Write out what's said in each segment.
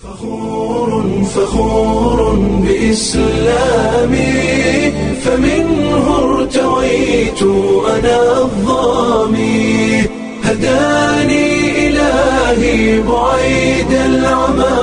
فخور فخور بإسلامي فمنه ارتويت أنا الظامي هداني إلهي بعيد العمى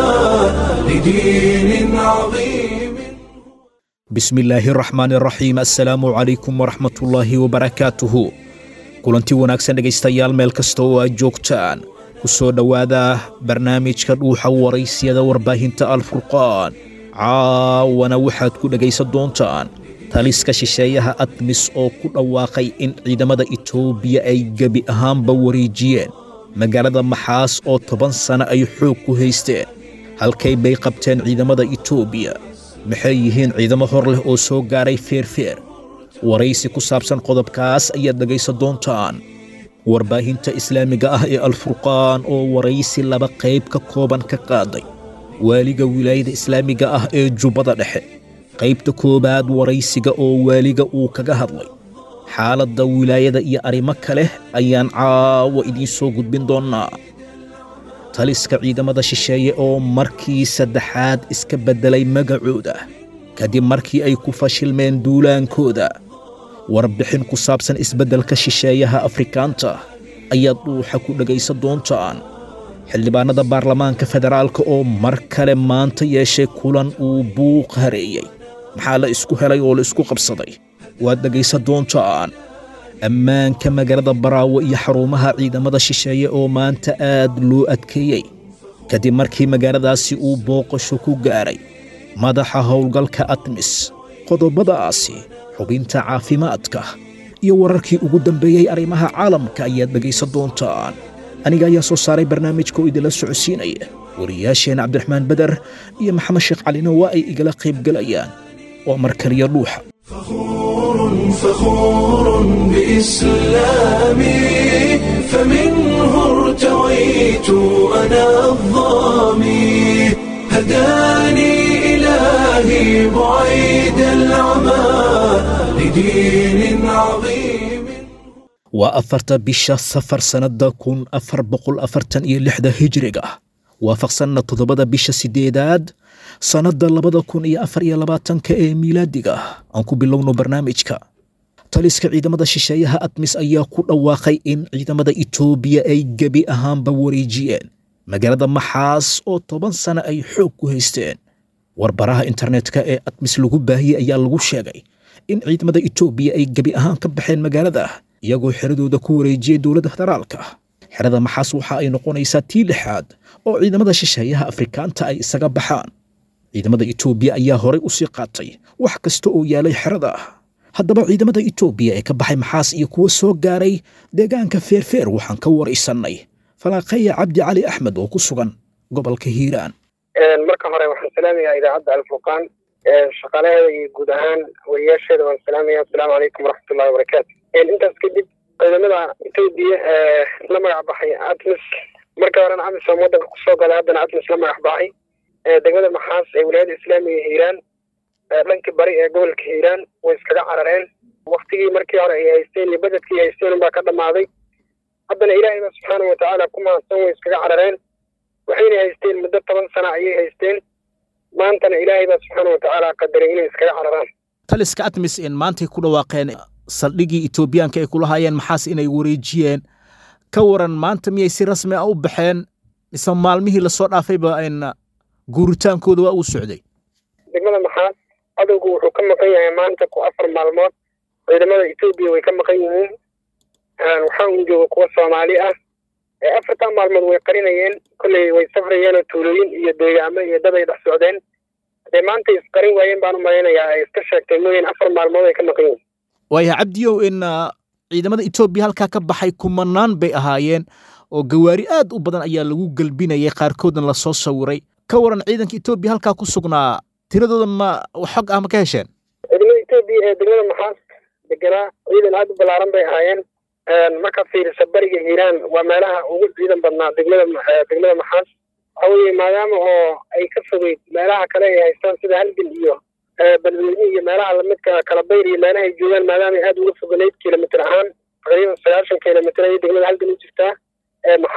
لدين عظيم bismillaahi raxmaan raxiim assalaamu calaykum waraxmatullaahi wabarakaatuhu kulanti wanaagsan dhegaystayaal meel kasta oo aad joogtaan ku soo dhowaada barnaamijka dhuuxa waraysyada warbaahinta alfurqaan caawana waxaad ku dhegaysan doontaan taliska shisheeyaha admis oo ku dhawaaqay in ciidamada itoobiya ay gebi ahaanba wareejiyeen magaalada maxaas oo toban sano ay xoog ku haysteen halkay bay qabteen ciidamada itoobiya maxay yihiin ciidamo hor leh oo soo gaaray feerfeer waraysi ku saabsan qodobkaas ayaad dhegaysan doontaan warbaahinta islaamiga ah ee alfurqaan oo waraysi laba qayb ka kooban ka qaaday waaliga wilaayada islaamiga ah ee jubbada dhexe qaybta koowaad waraysiga oo waaliga uu kaga hadlay xaaladda wilaayada iyo arrimo kale ayaan caawa idiin soo gudbin doonnaa taliska ciidamada shisheeye oo markii saddexaad iska beddelay magacooda kadib markii ay ku fashilmeen duulaankooda warbixin ku saabsan isbeddelka shisheeyaha afrikaanta ayaad dhuuxa ku dhegaysan doontaan xildhibaanada baarlamaanka federaalka oo mar kale maanta yeeshay kulan uu buuq hareeyey maxaa la isku helay oo la isku qabsaday waad dhegaysan doontaan ammaanka magaalada baraawo iyo xarumaha ciidamada shisheeye oo maanta aad loo adkeeyey kadib markii magaaladaasi uu booqasho ku gaaray madaxa howlgalka admis qodobadaasi xubinta caafimaadka iyo wararkii ugu dambeeyey arrimaha caalamka ayaad dhegaysan doontaan aniga ayaa soo saaray barnaamijka oo idinla socodsiinaya wariyaasheen cabdiraxmaan beder iyo maxamed sheekh calina waa ay igala qaybgelayaan waa markaliya dhuuxa فخور فخور بإسلامي فمنه ارتويت أنا الظامي هداني إلهي بعيد العمى لدين عظيم waa afarta bisha safar sannadda kun afar boqol afartan iyo lixda hijriga waafaqsanna toddobada bisha siddeedaad sannadda labada kun iyo afar iyo labaatanka ee miilaadiga aan ku bilowno barnaamijka taliska ciidamada shisheeyaha admis ayaa ku dhawaaqay in ciidamada itoobiya ay gebi ahaanba wareejiyeen magaalada maxaas oo toban sano ay xoog ku haysteen warbaraha internetka ee admis lagu baahiyey ayaa lagu sheegay in ciidamada itoobiya ay gebi ahaan ka baxeen magaalada iyagoo xeradooda ku wareejiyey dowladda federaalka xerada maxaas waxa ay noqonaysaa tii lixaad oo ciidamada shisheeyaha afrikaanta ay isaga baxaan ciidamada itoobiya ayaa horay u sii qaatay wax kasta oo yaalay xerada haddaba ciidamada itoobiya ee ka baxay maxaas iyo kuwa soo gaaray deegaanka feerfeer waxaan ka waraysannay falaaqeya cabdi cali axmed oo ku sugan gobolka hiiraan marka hore waxaan salaamayaa idaacadda alfurqaan shaqaalaheeda iyo guud ahaan wariyaasheeda waan salaamaya asalaamu calaykum waraxmatullahi wabarakaatu intaas kadib ciidamada etoobiya ee la magac baxay atmis marka horena amisom waddanka kusoo galay haddana atmis la magac baxay degmada maxaas ee wilaayada islaamiga hiiraan dhankii bari ee gobolka hiiraan way iskaga carareen waktigii markii hore ay haysteen iyo bededkii ay haysteen unbaa ka dhammaaday haddana ilaahay baa subxaana watacaala ku mahadsan way iskaga carareen waxayna haysteen muddo toban sana ayay haysteen maantana ilaahay baa subxaana watacaala qadaray inay iskaga cararaan taliska admis in maantay ku dhawaaqeen saldhigii etoobiyaanka ay kula hayeen maxaas inay wareejiyeen ka waran maanta miyay si rasmi ah u baxeen mise maalmihii lasoo dhaafayba in guuritaankooda waa uu socday degmada maxaas cadowgu wuxuu ka maqan yahay maanta ku afar maalmood ciidamada etoobiya way ka maqan yihiin waxaa un jooga kuwa soomaali ah afartan maalmood way qarinayeen kolley way safrayeenoo tuulooyin iyo deegaamo iyo dad ay dhex socdeen hadee maanta isqarin waayeen baan u malaynayaa ay iska sheegtay mooyeen afar maalmood ay ka maqan yihiin waaya cabdiyow in ciidamada etoobiya halkaa ka baxay kumanaan bay ahaayeen oo gawaari aad u badan ayaa lagu gelbinayay qaarkoodna lasoo sawiray ka waran ciidanka etoobiya halkaa ku sugnaa tiradooda ma xog ah ma ka hesheen ciidamada etoobiya ee degmada maxaas deganaa ciidan aad u ballaaran bay ahaayeen markaad fiirisa bariga hiiraan waa meelaha ugu ciidan badnaa degmada degmada maxaas waxa weeye maadaama oo ay ka fogeyd meelaha kale ay haystaan sida halgan iyo balweyne iyo meelaha lamidka kalabayr iyo meelaha ay joogaan maadaama ay aad uga foganeyd kilomitr ahaan taqriiban sagaashan kilomitr ayay degmada halgan u jirtaa maxaas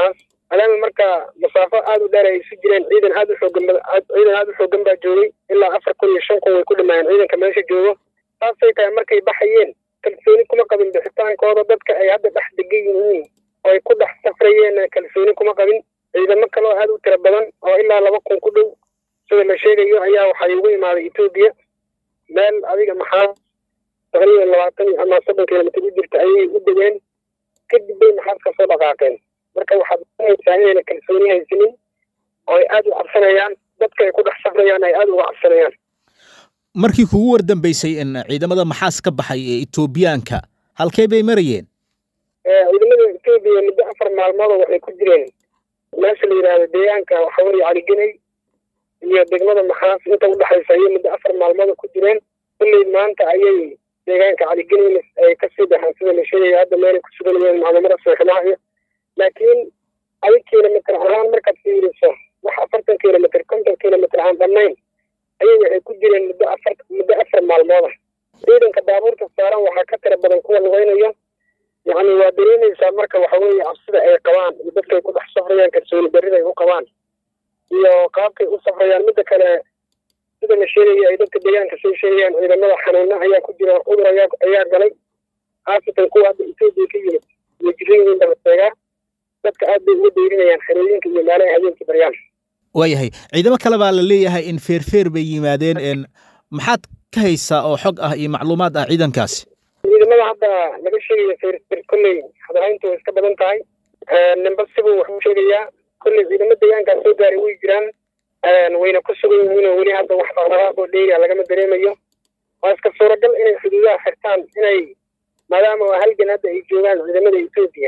maadaama marka masaafo aada u dheer ay isu jireen ciidan aada u xoogan ciidan aada u xoogan baa joogay ilaa afar kun iyo shan kun way ku dhamaayeen ciidanka meesha joogo saasay tahay markay baxayeen kalsooni kuma qabin bixitaankooda dadka ay hadda dhex degan yihiin oo ay ku dhex safrayeen kalsooni kuma qabin ciidamo kaloo aada u tiro badan oo ilaa laba kun ku dhow sida la sheegayo ayaa waxay ugu imaaday etoobiya meel adiga maxaa taqriiban labaatan ama soddon kilomitr u jirta ayay u degeen kadib bay maxaas kasoo dhaqaaqeen marka waxaad doonaysaa inayna kalsooni haysanin oo ay aada u cabsanayaan dadka ay ku dhex safrayaan ay aada uga cabsanayaan markii kugu wardambeysay in ciidamada maxaas ka baxay ee etoobiyaanka halkee bay marayeen ciidamada etoobiya muddo afar maalmoodoo waxay ku jireen meesha la yidhaahdo deegaanka waxa weeye caligeney iyo degmada maxaas inta udhexaysa ayay muddo afar maalmooda ku jireen kulley maanta ayay deegaanka caligeneyna ay kasii baxeen sida la sheegaya hadda meelay ku sugan yihiin macluumada seexmaha iyo laakiin adig kilomitr ahaan markaad fiiriso wax afartan kilomitr konton kilomitr aan dhammayn ayay waxay ku jireen muddo afar muddo afar maalmooda ciidanka baabuurta saaran waxaa ka tira badan kuwa lugaynayo yacni waa dareemaysaa marka waxa weeye cabsida ay qabaan iyo dadkay ku dhex safrayaan kalsooni darrida ay u qabaan iyo qaabkay u safrayaan midda kale sida la sheegaya ay dadka deegaanka soo sheegayaan ciidamada xanuuna ayaa ku jira cudur ayaa ayaa galay khaasatan kuwa hadda etoobiya ka yimid way jiran yihiin daba sheegaa dadka aad bay uga dayrinayaan xerooyinka iyo meelaha habeenkii baryaan waayahay ciidamo kale baa la leeyahay in feerfeer bay yimaadeen n maxaad ka haysaa oo xog ah iyo macluumaad ah ciidankaasi ciidamada hadda laga sheegayo feerfeer kolley hadalhayntu way iska badan tahay nimba sibuu wax u sheegayaa kolley ciidamo deegaankaas soo gaaray way jiraan wayna ku sugan yihiin oo weli hadda wax dhaqdhaqaaq oo dheeriya lagama dareemayo waa iska suuragal inay xuduudaha xirtaan inay maadaama waa halgan hadda ay joogaan ciidamada etoobiya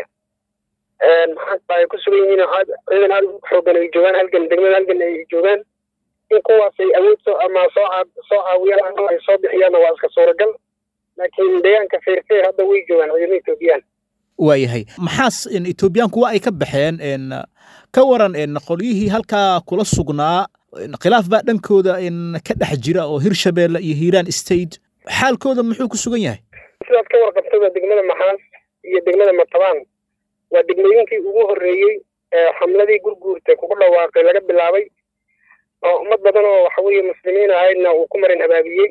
maxaa ay ku sugan yihiin oo aad ciidan aada u xoogan ay joogaan halgan degmada halgan ay joogaan in kuwaas ay awood soo ama soo caa soo caawiyaan ama ay soo bixiyaanna waa iska suuragal laakiin deegaanka feerfeer hadda way joogaan ciidamada etoobiyaan waayahay maxaas in etoobiyaanku waa ay ka baxeen n ka waran n qolyihii halkaa kula sugnaa khilaaf baa dhankooda in ka dhex jira oo hirshabeelle iyo hiiraan state xaalkooda muxuu ku sugan yahay sidaad ka warqabtada degmada maxaas iyo degmada matabaan waa degmooyinkii ugu horreeyey ee xamladii gurguurta kugu dhawaaqay laga bilaabay oo ummad badan oo waxa weeye muslimiin ahaydna uu ku marin habaabiyey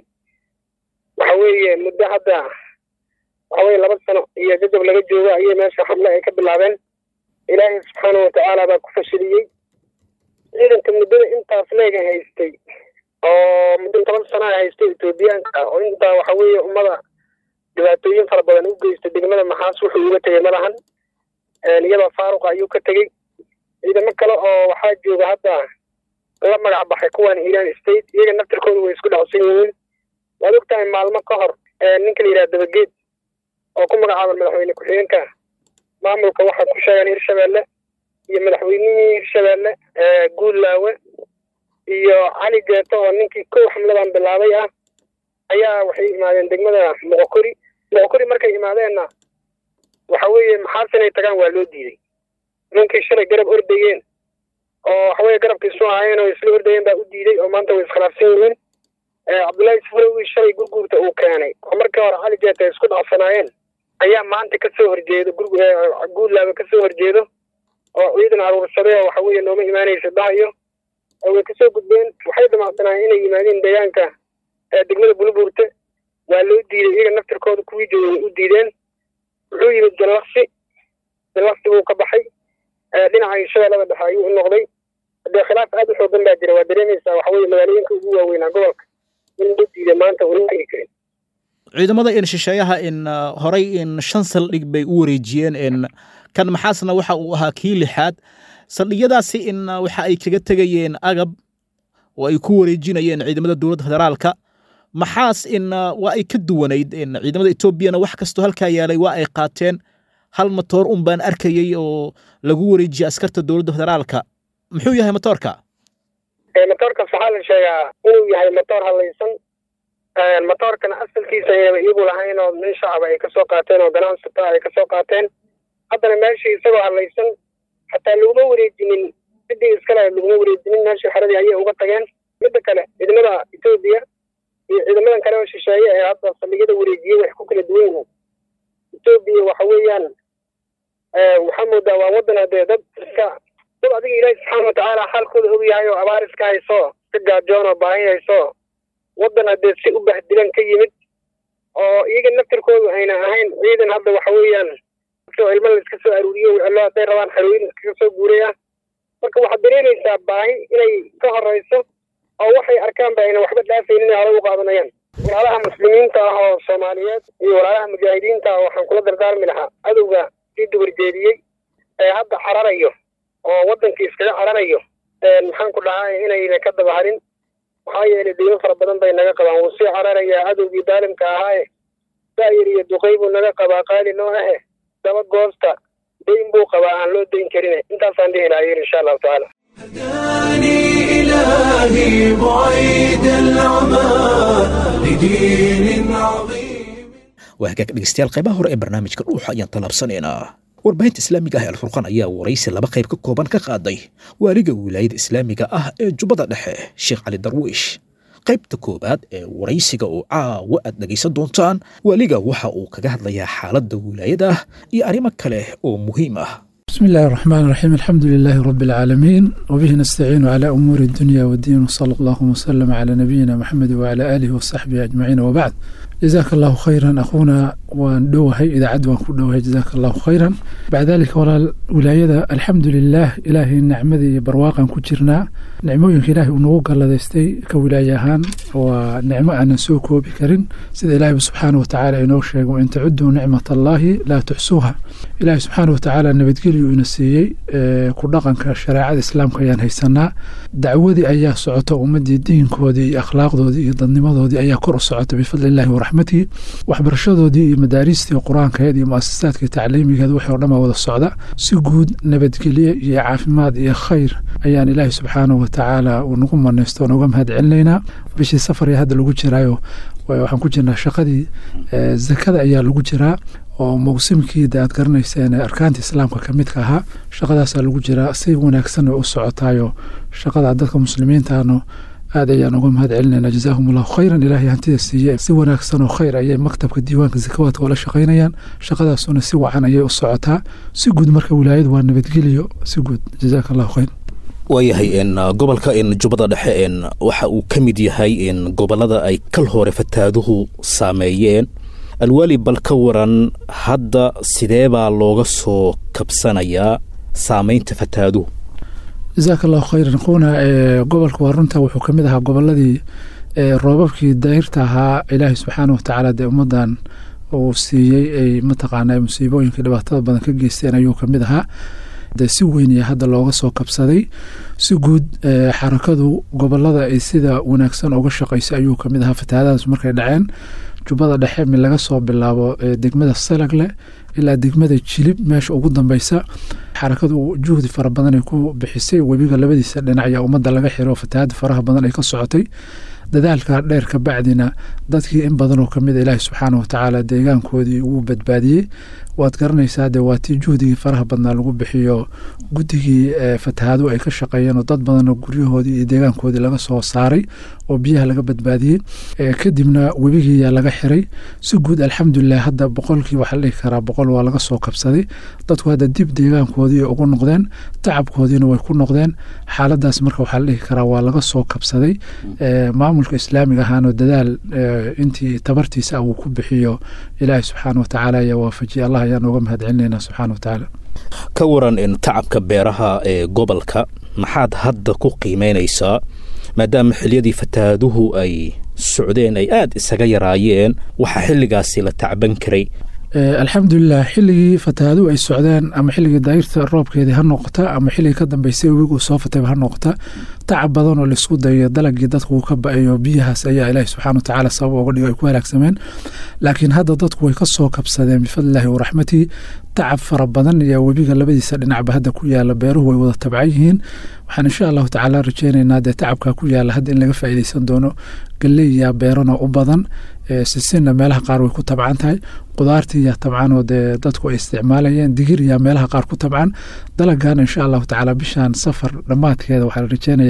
waxa weeye muddo hadda waxa weye laba sano iyo jajab laga joogo ayay meesha xamle ay ka bilaabeen ilaahay subxaana watacaala baa ku fashiliyey ciidanka muddada intaas leega haystay oo muddo toban sana haystay etoobiyaanka oo intaa waxa weeye ummada dhibaatooyin fara badan u geystay degmada maxaas wuxuu uga tegey malahan iyadoo faaruqa ayuu ka tegey ciidamo kale oo waxaa jooga hadda la magac baxay kuwan hiiraan state iyaga naftirkooda way isku dhacsan yihiin waad og tahay maalmo ka hor ninka la yidhaha dabageed oo ku magacaaban madaxweyne ku-xigeenka maamulka waxaa ku sheegaan hirshabeelle iyo madaxweynihii hirshabeelle guullaawe iyo cali geeto oo ninkii kow xamladan bilaabay ah ayaa waxay imaadeen degmada moqokori moqokori markay imaadeenna waxa weeye maxaas inay tagaan waa loo diiday ninkii shalay garab ordayeen oo waxaweye garabkiisu ahaayeen oo isla ordayeen baa u diiday oo maanta way iskhilaafsan yihiin cabdullaahi sufrowi shalay gurguurta uu keenay oo markii hore cali geeta ay isku dhacsanaayeen ayaa maanta kasoo horjeedo guullaabe kasoo horjeedo oo ciidan aruursaday oo waxa weeye nooma imaanaysa dhahayo oo way kasoo gudbeen waxay damacsanayeen inay yimaadeen deegaanka degmada bulubuurte waa loo diiday iyaga naftirkooda kuwii joogay u diideen wuxuu yimid jallaqsi jallaqsi buu ka baxay dhinaca shabeellada dhexe ayuu u noqday dee khilaaf aada u xoogan baa jira waa dareemaysaa waxa weye magaalooyinka ugu waaweynaa gobolka in loo diiday maanta una tegi karin ciidamada in shisheeyaha in horay in shan saldhig bay u wareejiyeen in kan maxaasna waxa uu ahaa kii lixaad saldhigyadaasi in waxa ay kaga tegayeen agab oo ay ku wareejinayeen ciidamada dowladda federaalka maxaas in waa ay ka duwanayd in ciidamada etoobiyana wax kastoo halkaa yaalay waa ay qaateen hal matoor un baan arkayey oo lagu wareejiyey askarta dowladda federaalka muxuu yahay matoorka matoorkaas waxaa la sheegaa inuu yahay matoor hadlaysan matoorkana asalkiisa ayaba iyagu lahayn oo nin shacaba ay kasoo qaateen oo ganacsata ay kasoo qaateen haddana meeshii isagoo hadlaysan xataa laguma wareejinin ciddii iskale laguma wareejinin meeshii xeradii ayay uga tageen midda kale ciidamada etoobiya iyo ciidamadan kale oo shisheeye ee hadda saldhigyada wareejiyey wax ku kala duwan yihiin etoobiya waxa weeyaan waxaa moodaa waa waddan haddee dad iska dad adiga ilaahi subxaana watacaala xaalkooda og yahay oo abaar iska hayso iska gaajoon oo baahi hayso waddan haddee si u bahdilan ka yimid oo iyaga naftirkoodu ayna ahayn ciidan hadda waxa weeyaan ilmo la iska soo aruuriyo wicilo hadday rabaan xarooyin iskaga soo guuraya marka waxaad dareemaysaa baahi inay ka horeyso oo waxay arkaanba ayna waxba dhaafaynin inay hore u qaadanayaan walaalaha muslimiinta ah oo soomaaliyeed iyo walaalaha mujaahidiinta ah waxaan kula dardaarmi lahaa cadowga sii duwarjeediyey ee hadda cararayo oo waddankii iskaga cararayo maxaan ku dhahay inayna ka daba harin maxaa yeelay deymo fara badan bay naga qabaan wuu sii cararayaa cadowgii daalimka ahaaye daayir iyo duqay buu naga qabaa qaali noo ahe daba goosta dayn buu qabaa aan loo dayn karin intaasaan dhihi lahayen insha allahu tacaala هداني إلهي بعيد العمى لدين عظيم waa hagaag dhegeystayaal qaybaha hore ee barnaamijka dhuuxa ayaan tallaabsanaynaa warbaahinta islaamiga ah ee alfurqaan ayaa waraysi laba qayb ka kooban ka qaaday waaliga wilaayada islaamiga ah ee jubbada dhexe sheekh cali darwiish qaybta koowaad ee waraysiga oo caawa aad dhegaysan doontaan waaliga waxa uu kaga hadlayaa xaaladda wilaayada iyo arrimo kale oo muhiim ah بسم الله الرحمن الرحيم الحمد لله رب العالمين وبه نستعين على أمور الدنيا والدين وصلى الله وسلم على نبينا محمد وعلى آله وصحبه أجمعين وبعد جزاك الله خيرا أخونا وندوهي إذا عدوا كدوهي جزاك الله خيرا بعد ذلك ولا الولاية الحمد لله إلهي النعمة برواقا كجرنا نعموينك إلهي ونوغا لديستي كولايهان ونعمة أن نسوكو بكرين سيد إلهي سبحانه وتعالى إنوشيغ وإن تعدوا نعمة الله لا تحسوها إلهي سبحانه وتعالى نبتقلي inasiiyey ku dhaqanka shareecada islaamka ayaan haysanaa dacwadii ayaa socota ummadii diinkoodii iyo akhlaaqdoodii iyo dadnimadoodii ayaa kor u socota bifadli illahi waraxmatihi waxbarashadoodii iyo madaariistii qur-aankeed iyo muasasaadkii tacliimigeed wixii o dhan baa wada socda si guud nabadgelye iyo caafimaad iyo khayr ayaan ilaahi subxaanahu watacaala uu nagu manaysto nooga mahad celinaynaa bishii safar ee hadda lagu jiraayo waxaan ku jirnaa shaqadii zakada ayaa lagu jiraa oo mawsimkiida aad garanayseen arkaanta islaamka ka midka ahaa shaqadaasaa lagu jiraa si wanaagsan u socotaayo shaqada dadka muslimiintaano aad ayaan uga mahad celinayna jazaahum allahu khayran ilaahay hantida siiye si wanaagsan oo khayr ayay maktabka diiwaanka zakawaadka oola shaqaynayaan shaqadaasuna si wacan ayay u socotaa si guud marka wilaayadu waa nabadgeliyo si guud jazaaka allahu khayr waayahay gobolka jubbada dhexe waxa uu ka mid yahay gobolada ay kal hore fataaduhu saameeyeen alwaali bal ka waran hadda sidee baa looga soo kabsanayaa saamaynta fataaduhu jazaaka allahu khayran quuna gobolka waa runta wuxuu ka mid ahaa goboladii roobabkii dayrta ahaa ilaahay subxaana watacaala dee ummadan uu siiyey ay mataqaanaa musiibooyinka dhibaatada badan ka geysteen ayuu ka mid ahaa de si weyn iyo hadda looga soo kabsaday si guud xarakadu gobolada ay sida wanaagsan uga shaqaysay ayuu kamid ahaa fatahaadahaas markay dhaceen jubbada dhexe mi laga soo bilaabo degmada salagle ilaa degmada jilib meesha ugu dambeysa xarakadu juhdi fara badan ay ku bixisay webiga labadiisa dhinac ayaa ummadda laga xiro fatahaada faraha badan ay ka socotay dadaalka dheer ka bacdina dadkii in badan oo kamid a ilaahi subxaana watacaala deegaankoodii wuu badbaadiyey waad garanaysaa dee waa tii juhdigii faraha badnaa lagu bixiyo guddigii fatahaadu ay ka shaqeeyeen oo dad badanoo guryahoodii iyo deegaankoodii laga soo saaray oo biyaha laga badbaadiyey kadibna webigiiyaa laga xiray si guud alxamdulilah hadda boqolkii waxaa la dhihi karaa boqol waa laga soo kabsaday dadku hadda dib deegaankoodii ugu noqdeen tacabkoodiina way ku noqdeen xaaladaas marka waxaa la dhihi karaa waa laga soo kabsaday maamulka islaamiga ahaanoo dadaal intii tabartiisa ah uu ku bixiyo ilaahi subxaana watacaala ayaa waafajiyay allah ayaan uga mahad celinayna subxaana watacaala ka waran tacabka beeraha ee gobolka maxaad hadda ku qiimeynaysaa maadaama xiliyadii fataaduhu ay socdeen ay aad isaga yaraayeen waxaa xilligaasi la tacban karay alxamdulilah xilligii fatahaaduhu ay socdeen ama xilligii daayirta roobkeedii ha noqota ama xilligii ka dambeysay webigu soo fatayba ha noqota tacab badan oo laisku dayo dalagii dadku uu ka ba-ayo biyahaas ayaa ilaahi subxana watacaala sabab uga dhigo ay ku halaagsameen laakiin hadda dadku way ka soo kabsadeen bifadlillahi waraxmatihi tacab fara badan ayaa webiga labadiisa dhinacba hadda ku yaala beeruhu way wada tabcan yihiin waxaan insha allahu tacaala rajeynaynaa dee tacabkaa ku yaala hadda in laga faa'iideysan doono galeyaa beerana u badan sisinna meelaha qaar way ku tabcan tahay qudaartii yaa tabcan oo dee dadku ay isticmaalayeen digir yaa meelaha qaar ku tabcan dalagana insha allahu tacaala bishaan safar dhammaadkeeda waxaa la rajeynayaa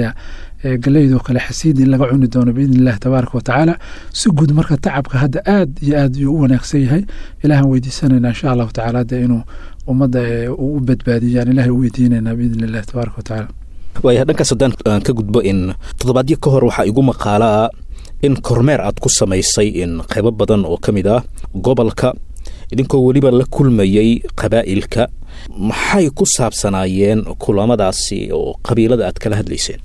malaynayaa galeydoo kale xasiid in laga cuni doono biidni illahi tabaaraka watacaala si guud marka tacabka hadda aad iyo aad yuu u wanaagsan yahay ilaahan weydiisanayna insha allahu tacaala de inuu ummadda uu u badbaadiyaan ilahay u weydiinaynaa biidni illahi tabaaraka watacaala waaya dhankaas haddaan aan ka gudbo in toddobaadyo ka hor waxaa igu maqaalaa in kormeer aad ku samaysay in qaybo badan oo ka mid ah gobolka idinkoo weliba la kulmayey qabaa'ilka maxay ku saabsanaayeen kulamadaasi oo qabiilada aad kala hadlayseen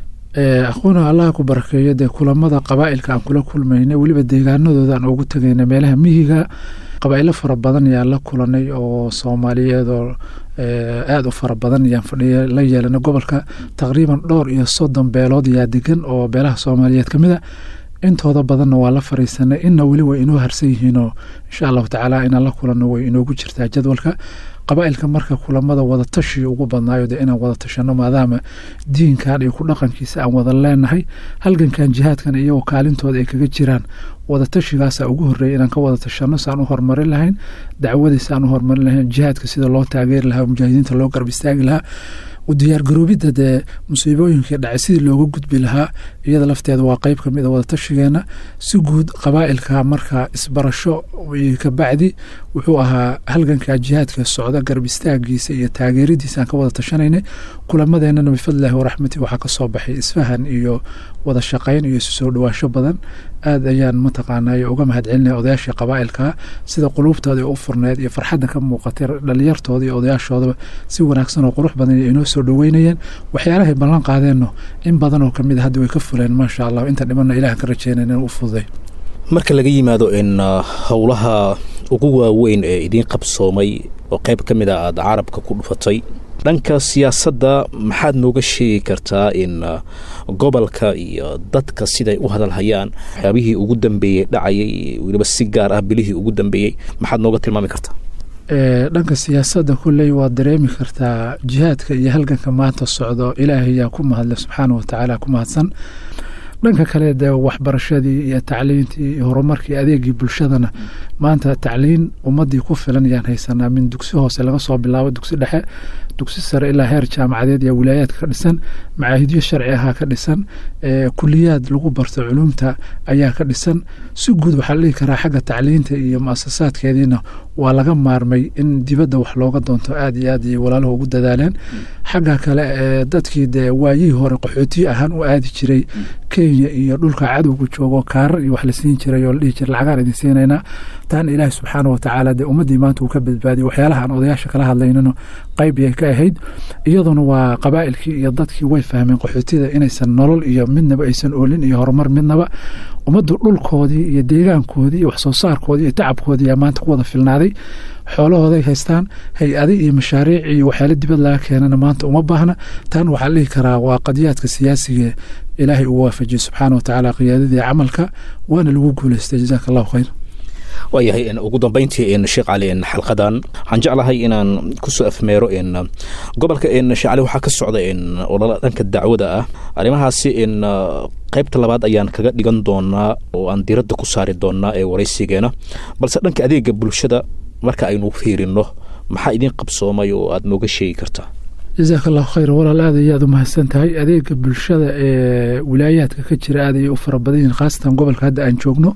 aquuna allaha ku barakeeyo dee kulamada qabaa'ilka aan kula kulmaynay weliba deegaanadooda aan ugu tegayna meelaha miyiga qabaa'ilo fara badan ayaan la kulanay oo soomaaliyeed oo aada u fara badan ayaan fadhiya la yeelanay gobolka taqriiban dhowr iyo soddon beelood ayaa degan oo beelaha soomaaliyeed ka mid a intooda badanna waa la fariisanay inna weli way inoo harsan yihiinoo insha allahu tacaala inaan la kulanno way inoogu jirtaa jadwalka qabaa'ilka marka kulamada wadatashi ugu badnaayo de inaan wada tashano maadaama diinkan iyo ku dhaqankiisa aan wada leenahay halgankan jihaadkan iyagoo kaalintooda ay kaga jiraan wadatashigaasa ugu horreeya inaan ka wada tashano saan u horumarin lahayn dacwadiisa aan u horumarin lahayn jihaadka sida loo taageeri lahaa mujaahidiinta loo garab istaagi lahaa u diyaargaroobidda dee musiibooyinkii dhacay sidii looga gudbi lahaa iyada lafteeda waa qeyb kamid a wadatashigeena si guud qabaa'ilka marka isbarasho kabacdi wuxuu ahaa halganka jihaadka socda garab istaagiisa iyo taageeradiisa aan ka wada tashanaynay kulamadeenana bifadlillahi waraxmati waxaa kasoo baxay isfahan iyo wada shaqayn iyo isu soo dhawaasho badan aad ayaan mataqaanay uga mahadcelinaya odayaashii qabaa'ilka sida quluubtooda u furneed iyo farxadda ka muuqatay dhalinyartooda iyo odayaashoodaba si wanaagsan oo qurux badan inoo soo dhaweynayeen waxyaalahay ballan qaadeenno in badan oo kamid a hadda way ka fuleen maasha allah inta dhimanna ilahan ka rajeynayna in u fududay marka laga yimaado in howlaha ugu waaweyn ee idiin qabsoomay oo qayb ka mid a aada carabka ku dhufatay dhanka siyaasadda maxaad nooga sheegi kartaa in gobolka iyo dadka siday u hadalhayaan waxyaabihii ugu dambeeyey dhacayay weliba si gaar ah bilihii ugu dambeeyey maxaad nooga tilmaami kartaa dhanka siyaasadda kulley waad dareemi kartaa jihaadka iyo halganka maanta socdo ilaahay yaa ku mahadle subxaana wa tacaala ku mahadsan dhanka kale dee waxbarashadii iyo tacliintii iyo horumarkii adeegii bulshadana maanta tacliin ummadii ku filan ayaan haysanaa min dugsi hoose laga soo bilaabo dugsi dhexe dugsi sare ilaa heer jaamacadeed iyo wilaayaadka ka dhisan macaahidyo sharci ahaa ka dhisan kuliyaad lagu barto culumta ayaa ka dhisan si guud waxaa la dhihi karaa xagga tacliinta iyo muasasaadkeediina waa laga maarmay in dibadda wax looga doonto aad iyo aad iyo walaaluhu ugu dadaaleen xagga kale ee dadkii dee waayihii hore qaxootiyo ahaan u aadi jiray kenya iyo dhulka cadowga joogo kaarar iyo wax la siin jiray oo la dhihi jiray lacagaan idin siinaynaa taan ilaahi subxaana watacaala dee ummaddii maanta uu ka badbaadiyay waxyaalaha aan odayaasha kala hadlaynano qayb yay ka ahayd iyaduna waa qabaa'ilkii iyo dadkii way fahmeen qaxootida inaysan nolol iyo midnaba aysan oolin iyo horumar midnaba ummaddu dhulkoodii iyo deegaankoodii iyo waxsoo saarkoodii iyo tacabkoodii yaa maanta ku wada filnaaday xoolahooday haystaan hay-adi iyo mashaariic iyo waxyaala dibad laga keenana maanta uma baahna tan waxaa la dhihi karaa waa qadiyaadka siyaasiga ilaahay uu waafajiyey subxaana wa tacaala qiyaadadii camalka waana lagu guuleystay jazaaka allahu khayr waayahay ugu dambeyntii sheekh cali xalqadan waxaan jeclahay inaan kusoo afmeero gobolka sheekh cali waxaa ka socda olala dhanka dacwada ah arrimahaasi qaybta labaad ayaan kaga dhigan doonaa oo aan diradda ku saari doonaa ee waraysigeena balse dhanka adeega bulshada marka aynu fiirino maxaa idiin qabsoomay oo aada nooga sheegi kartaa jazaaka allahu khayr walaal aad ayaad u mahadsan tahay adeega bulshada ee wilaayaadka ka jira aad ayay u fara badan yihin khaasatan gobolka hadda aan joogno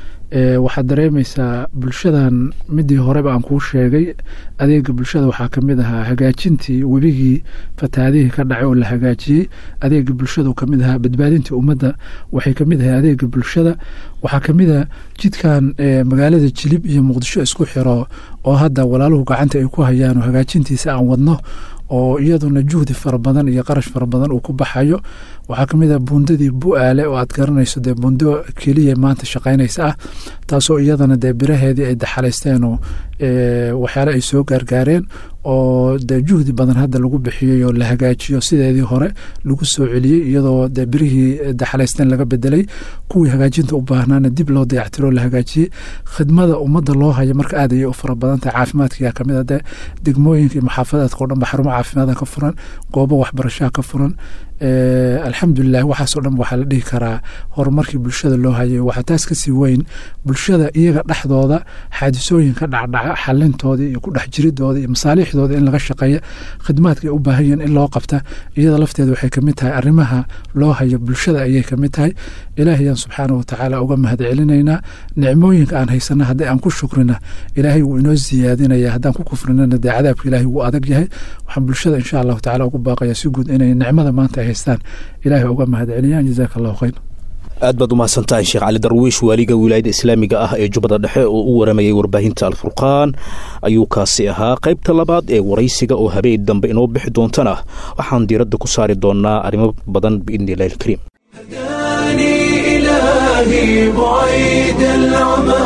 waxaad dareemaysaa bulshadan midii horeba aan kuu sheegay adeega bulshada waxaa kamid ahaa hagaajintii webigii fatahaadihii ka dhacay oo la hagaajiyey adeega bulshada kamid ahaa badbaadintii ummadda waxay kamid ahay adeega bulshada waxaa kamid a jidkan magaalada jilib iyo muqdisho isku xiro oo hadda walaaluhu gacanta ay ku hayaan oo hagaajintiisa aan wadno oo iyaduna juhdi fara badan iyo qarash fara badan uu ku baxayo waxaa kamid a buundadii bu-aale oo aad garanayso dee buundo keliya maanta shaqaynaysa ah taasoo iyadana dee biraheedii ay daxalaysteen oo waxyaale ay soo gaargaareen oo dee juhdi badan hadda lagu bixiyey oo la hagaajiyo sideedii hore lagu soo celiyey iyadoo dee birihii daxalaysteen laga bedelay kuwii hagaajinta u baahnaana dib loo dayactiro la hagaajiyey khidmada ummadda loo haya marka aad ayay u fara badan tahay caafimaadkiyaa kamid a dee degmooyinka iyo maxaafadaadka o dhan ba xarumo caafimaada ka furan goobo waxbarashaha ka furan alxamdulilah waxaasoo dhan waxaa la dhihi karaa horumarkii bulshada loo hayay waxaa taas kasii weyn bulshada iyaga dhexdooda xaadisooyinka dhacdhaca xalintooda iyo ku dhex jiridooda iyo masaaliixdooda in laga shaqeeya khidmaadka ay u baahan yihiin in loo qabta iyada lafteeda waxay kamid tahay arrimaha loo hayo bulshada ayay kamid tahay ilaahayaan subxaana watacaala uga mahad celinaynaa nicmooyinka aan haysana haddii aan ku shukrina ilaahay wuu inoo siyaadinaya haddaan ku kufrinana dee cadaabka ilaahay wuu adag yahay waxaan bulshada insha allahu tacala ugu baaqaya si guud inay nicmada maanta ay haystaan ilaahay uga mahad celiyaan jazaaka allahu khayr aad baad umahadsan tahay sheekh cali darwiish waaliga wilaayada islaamiga ah ee jubbada dhexe oo u waramayay warbaahinta alfurqaan ayuu kaasi ahaa qaybta labaad ee waraysiga oo habeen dambe inoo bixi doontana waxaan diiradda ku saari doonaa arrimo badan biidni illahi alkariim هداني إلهي بعيد العمى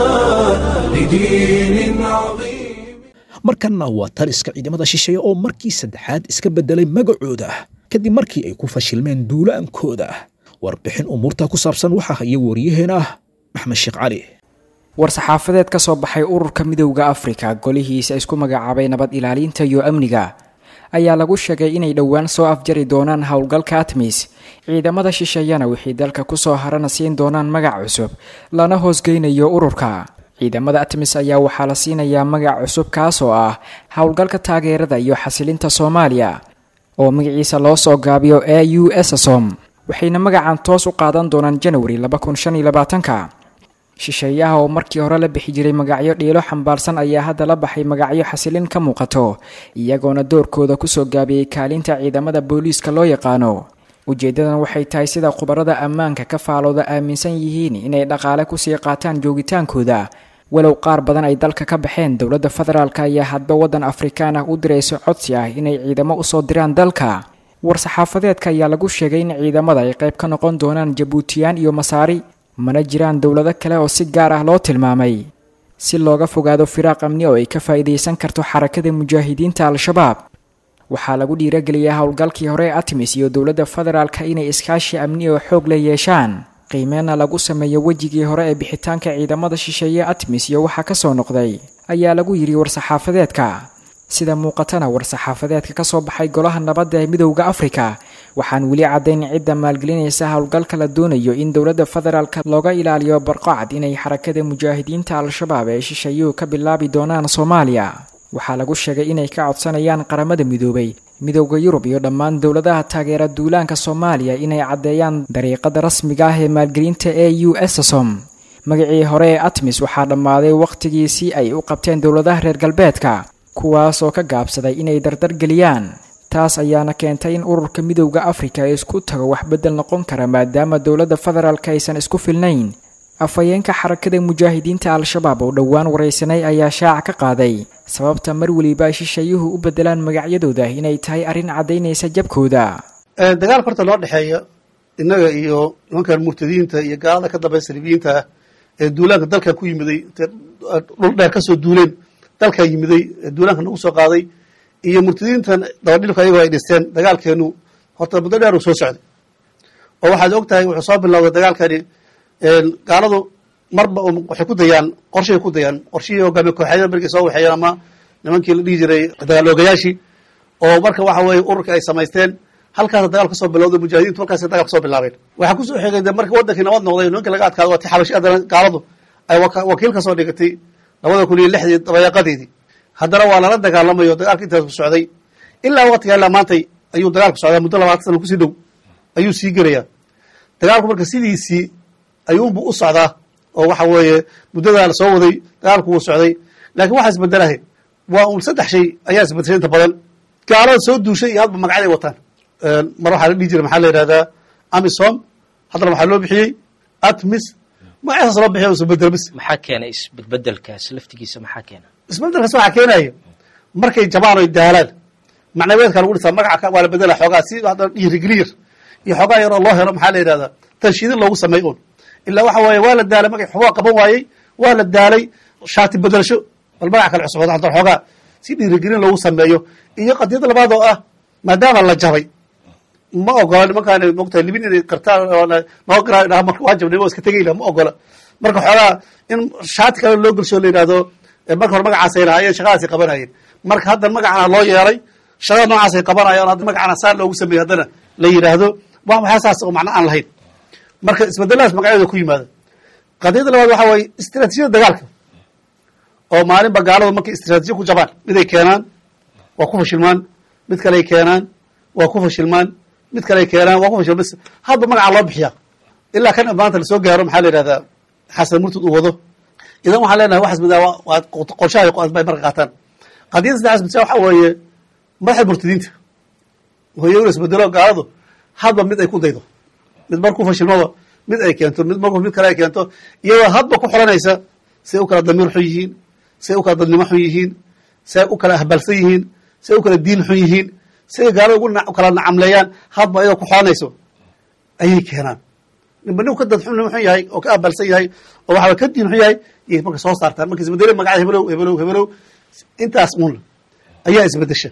لدين عظيم markanna waa taliska ciidamada shisheeye oo markii saddexaad iska beddelay magacooda kadib markii ay ku fashilmeen duulaankooda warbixin umuurta ku saabsan waxaa haya waryaheena maxmed sheekh cali war-saxaafadeed ka soo baxay ururka midowda afrika golihiisa isku magacaabay nabad ilaalinta iyo amniga ayaa lagu sheegay inay dhowaan soo afjari doonaan howlgalka atmis ciidamada shisheeyana wixii dalka kusoo harana siin doonaan magac cusub lana hoosgeynayo ururka ciidamada atmis ayaa waxaa la siinayaa magac cusub kaasoo ah howlgalka taageerada iyo xasilinta soomaaliya oo magaciisa loo soo gaabiyo e u ssom waxayna magacan toos u qaadan doonaan janwari ka shisheeyaha oo markii hore la bixi jiray magacyo dhiilo xambaarsan ayaa hadda la baxay magacyo xasilin ka muuqato iyagoona doorkooda kusoo gaabiyey kaalinta ciidamada booliiska loo yaqaano ujeeddadan waxay tahay sida khubarada ammaanka ka faalooda aaminsan yihiin inay dhaqaale kusii qaataan joogitaankooda walow qaar badan ay dalka ka baxeen dowladda federaalk ayaa hadba waddan afrikaan ah u dirayso codsi ah inay ciidamo usoo diraan dalka war-saxaafadeedka ayaa lagu sheegay in ciidamada ay qayb ka noqon doonaan jabuutiyaan iyo masaari mana jiraan dowlado kale oo si gaar ah loo tilmaamay si looga fogaado firaaq amni oo ay ka faa'iidaysan karto xarakada mujaahidiinta al-shabaab waxaa lagu dhiirageliyaa howlgalkii hore ee atmis iyo dowladda federaalka inay iskaashi amni oo xoog leh yeeshaan qiimeenna lagu sameeyo wejigii hore ee bixitaanka ciidamada shisheeye atmis iyo waxaa kasoo noqday ayaa lagu yidhi war-saxaafadeedka sida muuqatana war-saxaafadeedka ka soo baxay golaha nabadda ee midowda afrika waxaan weli caddayn cidda maalgelinaysa howlgalka la doonayo in dowladda federaalka looga ilaaliyo barqacad inay xarakada mujaahidiinta al-shabaab ee shisheeyuhu ka bilaabi doonaan soomaaliya waxaa lagu sheegay inay ka codsanayaan qaramada midoobay midowda yurub iyo dhammaan dowladaha taageera duulaanka soomaaliya inay caddeeyaan dariiqada rasmiga ah ee maalgelinta e u ssom magacii hore ee atmis waxaa dhammaaday wakhtigiisii ay u qabteen dowladaha reer galbeedka kuwaas oo ka gaabsaday inay dardargeliyaan taas ayaana keentay in ururka midowda afrika ee isku tago wax beddel noqon kara maadaama dowladda federaalk aysan isku filnayn afhayeenka xarakada mujaahidiinta al-shabaab oo dhowaan waraysanay ayaa shaaca ka qaaday sababta mar weliba ay shisheeyuhu u beddelaan magacyadooda inay tahay arrin caddaynaysa jabkooda dagaalka horta loo dhexeeya innaga iyo nimankan murtadiinta iyo gaalada ka dambaysa libiyiinta ah ee duulaanka dalka ku yimiday dhul dheer kasoo duuleen dalkaa yimiday ee duulaanka nagu soo qaaday iyo murtadiintan dabadhilka ayagoo ay dhisteen dagaalkeenu horta muddo dheer uu soo socday oo waxaad og tahay wuxuu soo bilowday dagaalkani gaaladu marba waxay ku dayaan qorshay ku dayaan qorshihii hogaamiye kooxeedyada markay soo waxeeyeen ama nimankii la dhihi jiray dagaal oogayaashii oo marka waxa weeye ururka ay samaysteen halkaasa dagaal kasoo bilowday mujaahidiintu halkaas dagaal kasoo bilaabeen waxaa kusoo xigay de marka wadankii nabad noqday nimankii laga adkaado waa ti xabashi haddana gaaladu ay wakiil kasoo dhigatay labada kun iyo lixdii dabayaaqadeedii haddana waa lala dagaalamayo dagaalka intaas ku socday ilaa waqtiga ilaa maantay ayuu dagaalku socdaa muddo labaatan sana kusii dhow ayuu sii gelayaa dagaalku marka sidiisii ayuunbu u socdaa oo waxa weeye muddadaa la soo waday dagaalku wuu socday laakiin waxaa isbedelahay waa un saddex shay ayaa isbedeshay inta badan gaalada soo duushay iyo hadba magacyaday wataan mar waxaa la dhihi jiray maxaa la yidhahdaa amisom haddana waxaa loo bixiyey atmis magacasaas loo bixiy isbedel bis maxaa keenay isbedbedelkaas laftigiisa maxaa keena isbedelkaas waxaa keenaya markay jabaan oy daalaan macnaweedka lagu dhisaa magaca waa la bedela xoogaa si hadda dhiirigeliyar iyo xoogaa yaroo loo helo maxaa la yidhahdaa tanshiidin loogu sameey un ilaa waxa weeye waa la daalay magac xoogaa qaban waayey waa la daalay shaati bedelasho bal magac kale cusub hadda xoogaa si dhiirigelin loogu sameeyo iyo qadiyada labaad oo ah maadaama la jabay ma ogola nimankaan mogtahay libin inay qartaan noo garaa marka waa jabnay waa iska tegayla ma ogola marka xoogaa in shaati kale loo gelsho la yidhahdo marka hore magacaasay lahaayeen shaqadaasay qabanayeen marka hadda magacana loo yeelay shaqada noocaasay qabanayaan hadda magacana saa loogu sameeyey haddana la yidhaahdo wax waxyaa saas oo macno aan lahayn marka isbedeladaas magacyadooda ku yimaada qadiyadda labaad waxaa waaye istiraatiijiyada dagaalka oo maalinba gaaladu markay istiraatiijiya ku jabaan miday keenaan waa ku fashilmaan mid kaley keenaan waa ku fashilmaan mid kaley keenaan waa ku fashilmaan hadba magacaa loo bixiyaa ilaa kan maanta lasoo gaaro maxaa la yidhahdaa xasan murtad uu wado idan waxaan leenahay waxaas midaa waa qorshaha bay marka qaataan qadiyadda saddexaas mid waxaa weeye madaxda murtadiinta hooyo ula isbedelo gaaladu hadba mid ay ku daydo mid markuu fashilmaba mid ay keento mid markuu mid kale ay keento iyadoo hadba ku xoranaysa say u kala damiir xun yihiin say u kala dadnimo xun yihiin say u kala ahbalsan yihiin say u kala diin xun yihiin say gaalada ugu kala nacamleeyaan hadba iyadoo ku xoranayso ayay keenaan ninba nin ka dad xun xun yahay oo ka ahbalsan yahay oo waxaa ka diin xun yahay yay marka soo saartaan marka isbedelo magacada hebelow hebelow hebelow intaas un ayaa isbedesha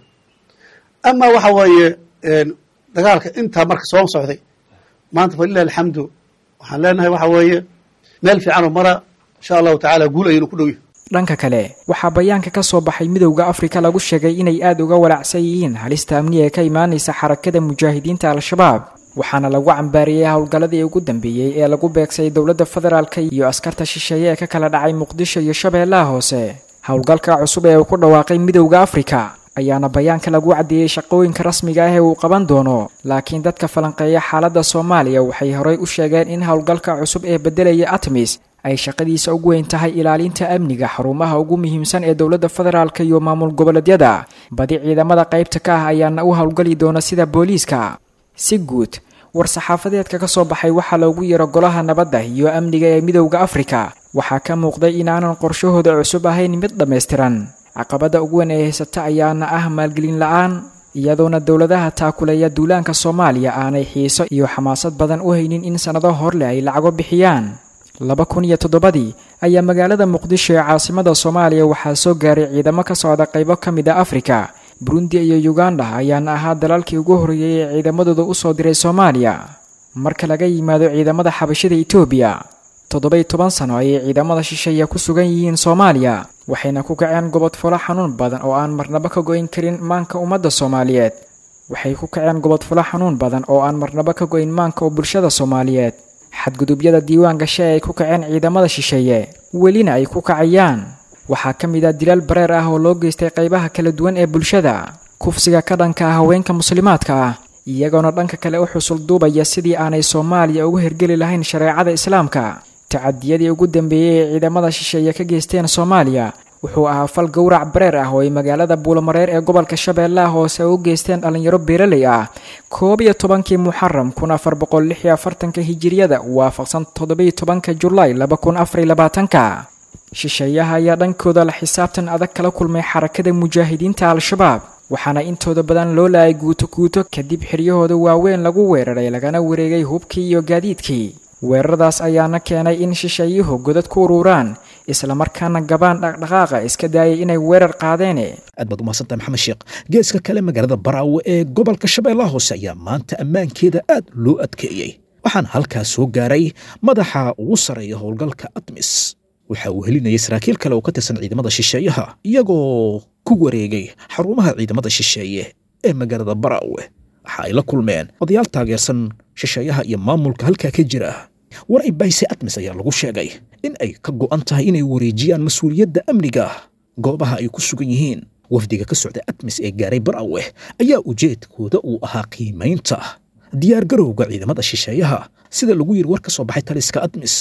ama waxa weeye dagaalka intaa marka soo socday maanta falilah alxamdu waxaan leenahay waxa weeye meel fiicanoo mara insha allahu tacala guul ayaynu ku dhowyahy dhanka kale waxaa bayaanka ka soo baxay midowda afrika lagu sheegay inay aada uga walaacsan yihiin halista amniga ee ka imaanaysa xarakada mujaahidiinta al-shabaab waxaana lagu cambaariyey howlgalladii ugu dambeeyey ee lagu beegsay dowladda federaalk iyo askarta shisheeye ee ka kala dhacay muqdisho iyo shabeellaha hoose howlgalka cusub ee uu ku dhawaaqay midowda afrika ayaana bayaanka lagu caddeeyey shaqooyinka rasmiga ah ee uu qaban doono laakiin dadka falanqeeya xaaladda soomaaliya waxay horey u sheegeen in howlgalka cusub ee beddelaya atmis ay shaqadiisa ugu weyn tahay ilaalinta amniga xarumaha ugu muhiimsan ee dowladda federaalk iyo maamul goboleedyada badi ciidamada qaybta ka ah ayaana u howlgali doona sida booliiska si guud war-saxaafadeedka ka soo baxay waxaa loogu yaro golaha nabadda iyo amniga ee midowda afrika waxaa ka muuqday inaanan qorshahooda cusub ahayn mid dhammaystiran caqabadda ugu weyn ee haysata ayaana ah maalgelin la-aan iyadoona dowladaha taakuleeya duulaanka soomaaliya aanay xiiso iyo xamaasad badan u haynin in sannado horleh ay lacago bixiyaan laba kun iyo toddobadii ayaa magaalada muqdisho ee caasimada soomaaliya waxaa soo gaaray ciidamo ka socda qaybo ka mid a afrika burundi iyo uganda ayaana ahaa dalalkii ugu horreeyey ee ciidamadooda usoo diray soomaaliya marka laga yimaado ciidamada xabashada etoobiya toddoba-iyo toban sano ayay ciidamada shisheeya ku sugan yihiin soomaaliya waxayna ku kaceen gobodfolo xanuun badan oo aan marnabo ka go-in karin maanka ummadda soomaaliyeed waxay ku kaceen gobodfolo xanuun badan oo aan marnabo ka go-in maanka oo bulshada soomaaliyeed xadgudubyada diiwaan gashe ay ku kaceen ciidamada shisheeye welina ay ku kacayaan waxaa ka mid ah dilaal bareer ah oo loo geystay qaybaha kala duwan ee bulshada kufsiga ka dhanka ah haweenka muslimaadka ah iyagoona dhanka kale u xusul duubaya sidii aanay soomaaliya ugu hergeli lahayn shareecada islaamka tacadiyadii ugu dambeeyey ee ciidamada shisheeye ka geysteen soomaaliya wuxuu ahaa fal gowrac bareer ah oo ay magaalada buulamareer ee gobolka shabeellaha hoose u geysteen dhallinyaro beeraley ah koob iyo tobankii muxaram kun afar boqol lix iyo afartanka hijiriyada waafaqsan toddobiyo tobanka julaay laba kun afariyo labaatanka shisheeyaha ayaa dhankooda la xisaabtan adag kala kulmay xarakada mujaahidiinta al-shabaab waxaana intooda badan loo laayay guuto guuto kadib xiryahooda waaweyn lagu weeraray lagana wareegay hubkii iyo gaadiidkii weeraradaas ayaana keenay in shisheeyuhu godad ku ururaan islamarkaana gabaan dhaqdhaqaaqa iska daayay inay weerar qaadeene aad baad umahadsantahay maxamed sheekh geeska kale magaalada baraawe ee gobolka shabeellaha hoose ayaa maanta ammaankeeda aad loo adkeeyey waxaana halkaas soo gaaray madaxa ugu sarreeya howlgalka admis waxa uu helinayay saraakiil kale oo ka tirsan ciidamada shisheeyaha iyagoo ku wareegay xarumaha ciidamada shisheeye ee magaalada baraawe waxa ay la kulmeen odayaal taageersan shisheeyaha iyo maamulka halkaa ka jira waray bayse admis ayaa lagu sheegay in ay ka go'an tahay inay wareejiyaan mas-uuliyadda amniga goobaha ay ku sugan yihiin wafdiga ka socda admis ee gaaray baraawe ayaa ujeedkooda uu ahaa qiimaynta diyaargarowga ciidamada shisheeyaha sida lagu yiri war ka soo baxay taliska admis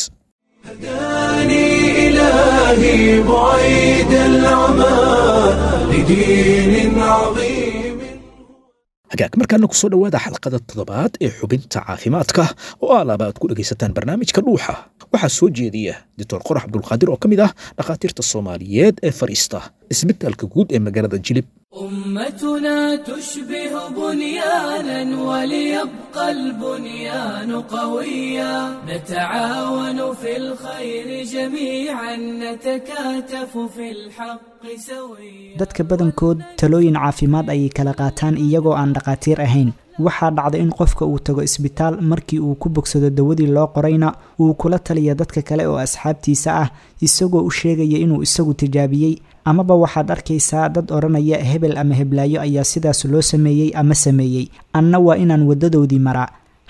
هداني إلهي بعيد العمى لدين عظيم hagaag markaana ku soo dhowaada xalqada toddobaad ee xubinta caafimaadka oo alaaba aad ku dhegaysataan barnaamijka dhuuxa waxaa soo jeediya doctor qorax cabdulqaadir oo ka mid ah dhakhaatiirta soomaaliyeed ee fadhiista isbitaalka guud ee magaalada jilib أمتنا تشبه بنيانا وليبقى البنيان قويا نتعاون في الخير جميعا نتكاتف في الحق سويا dadka badankood talooyin caafimaad ayay kala qaataan iyagoo aan dhakhaatiir ahayn waxaa dhacda in qofka uu tago isbitaal markii uu ku bogsado dawadii loo qorayna uu kula taliya dadka kale oo asxaabtiisa ah isagoo u sheegaya inuu isagu tijaabiyey amaba waxaad arkaysaa dad odhanaya hebel ama heblaayo ayaa sidaas loo sameeyey ama sameeyey anna waa inaan waddadoodii maraa